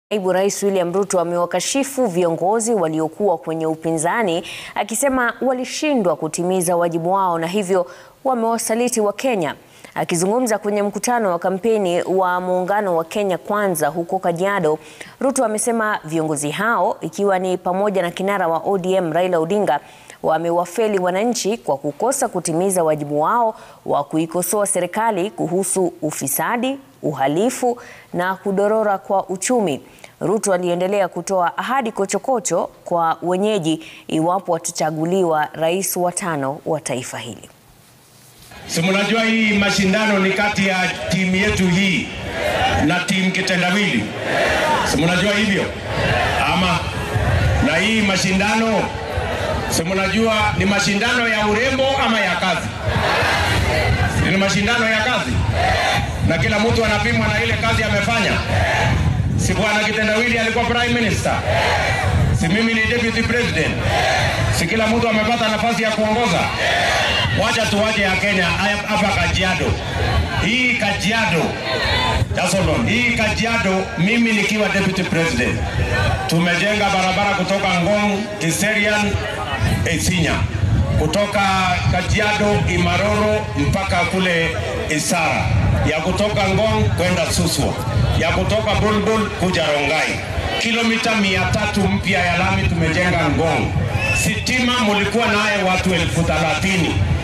Naibu Rais William Ruto amewakashifu viongozi waliokuwa kwenye upinzani akisema walishindwa kutimiza wajibu wao na hivyo wamewasaliti Wakenya. Akizungumza kwenye mkutano wa kampeni wa muungano wa Kenya Kwanza huko Kajiado, Ruto amesema viongozi hao ikiwa ni pamoja na kinara wa ODM Raila Odinga wamewafeli wananchi kwa kukosa kutimiza wajibu wao wa kuikosoa serikali kuhusu ufisadi, uhalifu na kudorora kwa uchumi. Ruto aliendelea kutoa ahadi kochokocho kwa wenyeji iwapo watachaguliwa rais wa tano wa taifa hili. Si mnajua hii mashindano ni kati ya timu yetu hii na timu kitendawili, si mnajua hivyo ama? Na hii mashindano si mnajua ni mashindano ya urembo ama ya kazi? Ni mashindano ya kazi, na kila mtu anapimwa na ile kazi amefanya. Si bwana kitendawili alikuwa prime minister? Si mimi ni deputy president? Si kila mtu amepata nafasi ya kuongoza? Wacha tuwaje ya Kenya hapa Kajiado. Hii Kajiado Jasolon, hii Kajiado, mimi nikiwa deputy president, tumejenga barabara kutoka Ngong, Kiserian, Isinya, kutoka Kajiado Imaroro mpaka kule Isara, ya kutoka Ngong kwenda Suswa, ya kutoka Bulbul kuja Rongai, kilomita mia tatu mpya ya lami tumejenga Ngong. Sitima mulikuwa naye watu elfu thelathini